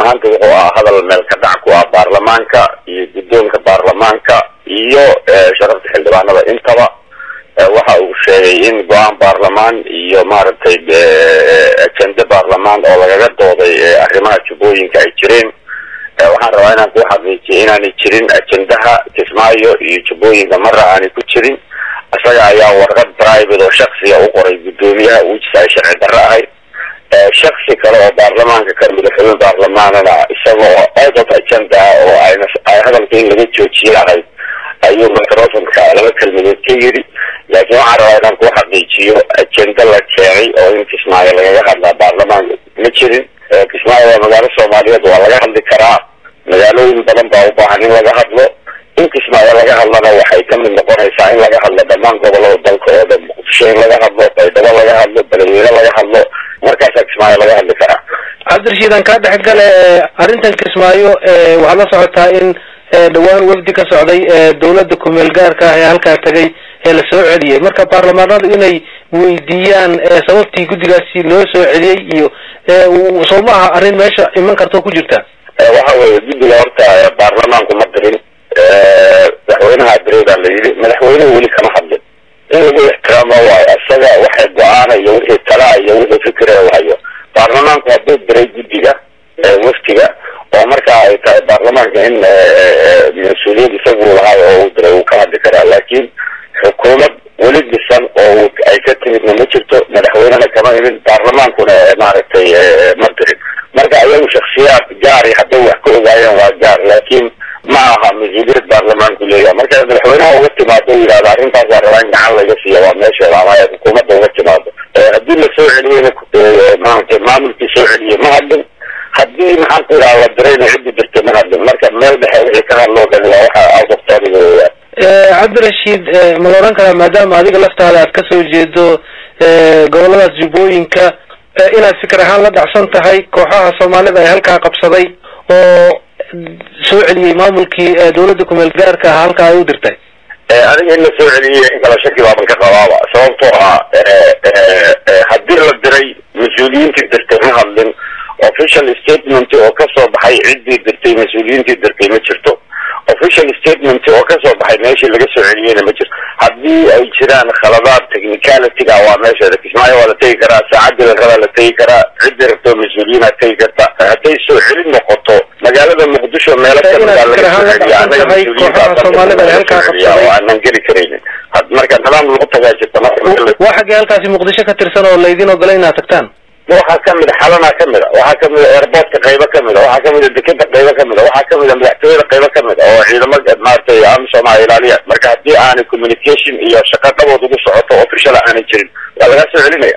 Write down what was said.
ahaanta wuxuu ahaa hadal meel ka dhac ku ah baarlamaanka iyo guddoonka baarlamaanka iyo sharafta xildhibaanada intaba waxa uu sheegay in go-aan baarlamaan iyo maaragtay ajende baarlamaan oo lagaga dooday arrimaha jubbooyinka ay jireen waxaan rabaa inaan ku xaqiijiyo inaanay jirin ajendaha kismaayo iyo jubbooyinka mara aanay ku jirin isaga ayaa warqad private oo shaksiga u qoray guddoomiyaha uujisa ay sharci darro ahayd shaksi kale oo baarlamaanka ka mida xubin baarlamaanana isaga oo out of agenda ah oo ayna ay hadalka in laga joojiye ahayd ayuu microfonka laba kelmadood ka yidhi laakiin waxaan rabaa inaan ku xaqiijiyo ajenda la keenay oo in kismaayo lagaga hadlaa baarlamaanka ma jirin kismaayo waa magaalo soomaaliyeed waa laga hadli karaa magaalooyin badan baa u baahan in laga hadlo in kismaayo laga hadlana waxay ka mid noqonaysaa in laga hadlo dhammaan gobolada dalka oo dhan muqdisho in laga hadlo baydhabo laga hadlo beledweyne laga hadlo markaasaa kismaayo laga hadli karaa cabdirashiid aan kaa dhex gale arrintan kismaayo waxaad la socotaa in dhawaan wafdi ka socday dawladda kumeel gaarka ah ee halkaa tagay ee la soo celiyey marka baarlamaanadu inay weydiiyaan sababtii guddigaasi loo soo celiyey iyo soo ma aha arrin meesha iman karta ku jirta waxa weeye guddiga horta baarlamaanku ma dirin madaxweynaha direedaa la yidhi madaxweynuhu weli kama hadlin in lagu ixtiraamo waayo isaga waxay go-aana iyo wixii talaa iyo wixii fikire u hayo baarlamaanku hadduu diray guddiga waftiga oo markaa ay tahay baarlamaanka in mas-uuliyad isagu lahay oo uu diray wuu ka hadli karaa laakiin xukuumad weli dhisan oo ay ka timidna ma jirto madaxweynena kama imin baarlamaankuna maaragtay ma dirin marka ayagu shaksiyaad gaari hadday wax ka ogaayeen waa gaar laakiin ma aha mas-uuliyad baarlamaanku leeyahay marka madaxweynaha uga timaado u yidhahdo arrintaas waa rabaa in gacan laga siiya waa meesheeda ama xukuumadda uga timaado haddii la soo celiyeyna maaragtay maamulkii soo celiyey ma hadlin haddii maxaan ku idhaha la dirayna ciddi dirtay ma hadlin marka meel dhexe wixii ka hadloo dhan waa waxa outoftoriga weeyaan cabdirashiid ma la odhan karaa maadaama adiga laftaada aad kasoo jeedo goboladaas jubbooyinka inaad fikir ahaan la dhacsan tahay kooxaha soomaalida ee halkaa qabsaday oo soo celiyey maamulkii dawladda kumeel gaarka ah halkaa ay u dirtay adiga in la soo celiyey in kala shaki baaban ka qabaaba sababtoo ah haddii la diray mas-uuliyiintii dirtay ma hadlin official statement oo kasoo baxay ciddii dirtay mas-uuliyiintii dirtay ma jirto official statement oo kasoo baxay meeshii laga soo celiyeyna ma jirto haddii ay jiraan khaladaad technicalityga waa meesheeda kismaayo waa la tegi karaa saacadii la rabaa la tegi karaa ciddii rabto mas-uuliyiinaad tegi karta hadday soo celin noqoto magaalada muqdisho meelo kamida laga soo celiya anaga mas-uuliyiinta aanan geli karaynin marka nidaam lagu tagaa jirta waa xaggee halkaasi muqdisho ka tirsan oo laydin ogola inaad tagtaan waxaa kamid a xalana kamid a waxaa kamid a airportka qaybo kamid a waxaa kamid a dekeda qaybo kamid a waxaa kamid a madaxtooyada qaybo kamid a oo ciidamo maaragtay amisom a ilaaliya marka haddii aanay communication iyo shaqa dhabood ugu socoto official aanay jirin waa lagaa soo celinaya